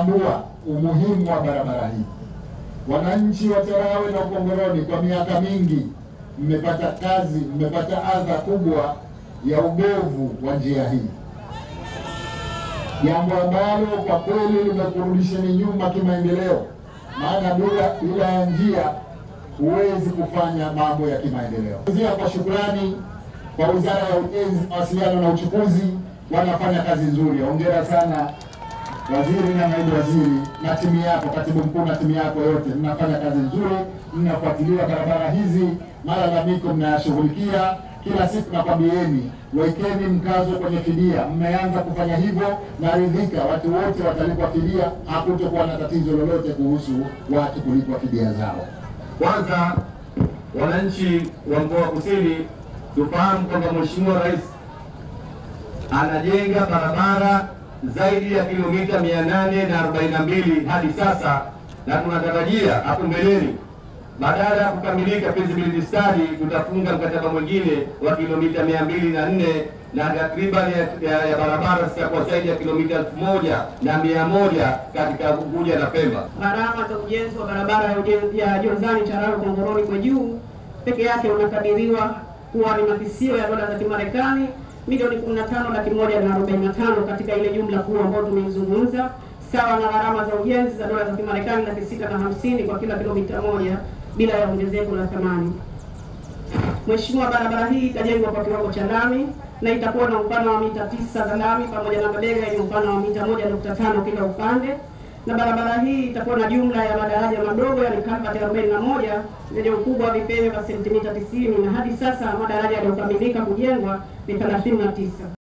kutambua umuhimu wa barabara hii. Wananchi wa Charawe na Ukongoroni kwa miaka mingi mmepata kazi, mmepata adha kubwa ya ubovu wa njia hii, jambo ambalo kwa kweli limekurudisheni nyuma kimaendeleo, maana bila bila ya njia huwezi kufanya mambo ya kimaendeleo. Zia kwa shukrani kwa Wizara ya Ujenzi, Mawasiliano na Uchukuzi, wanafanya kazi nzuri. Hongera sana waziri na naibu waziri na timu yako, katibu mkuu na timu yako yote, mnafanya kazi nzuri, mnafuatilia barabara hizi, malalamiko mnayashughulikia kila siku. Nakwambieni, wekeni mkazo kwenye fidia. Mmeanza kufanya hivyo, naridhika, watu wote watalipwa fidia, hakutokuwa na tatizo lolote kuhusu watu kulipwa fidia zao. Kwanza, wananchi wa mkoa wa Kusini tufahamu kwamba Mheshimiwa Rais anajenga barabara zaidi ya kilomita mia nane na arobaini na mbili hadi sasa, na tunatarajia hapo mbeleni badala ya kukamilika feasibility study tutafunga mkataba mwingine wa kilomita mia mbili na nne na takriban ya, ya, ya barabara zitakuwa zaidi ya kilomita elfu moja na mia moja katika Unguja na Pemba. Gharama za ujenzi wa barabara ya ujenzi ya Jonzani Charawe Kongoroni kwa juu peke yake unakadiriwa kuwa ni makisio ya dola za Kimarekani milioni 15 laki moja na arobaini na tano katika ile jumla kuu ambayo tumeizungumza, sawa na gharama za ujenzi za dola za Kimarekani laki sita na hamsini kwa kila kilomita moja bila ya ongezeko la thamani. Mheshimiwa, barabara hii itajengwa kwa kiwango cha lami na itakuwa na upana wa mita tisa za lami pamoja na mabega yenye upana wa mita moja nukta tano kila upande, na barabara hii itakuwa na jumla ya madaraja madogo yani kalvati arobaini na moja zenye ukubwa wa vipele vya sentimita tisini na hadi sasa madaraja yaliyokamilika kujengwa ni thelathini na tisa.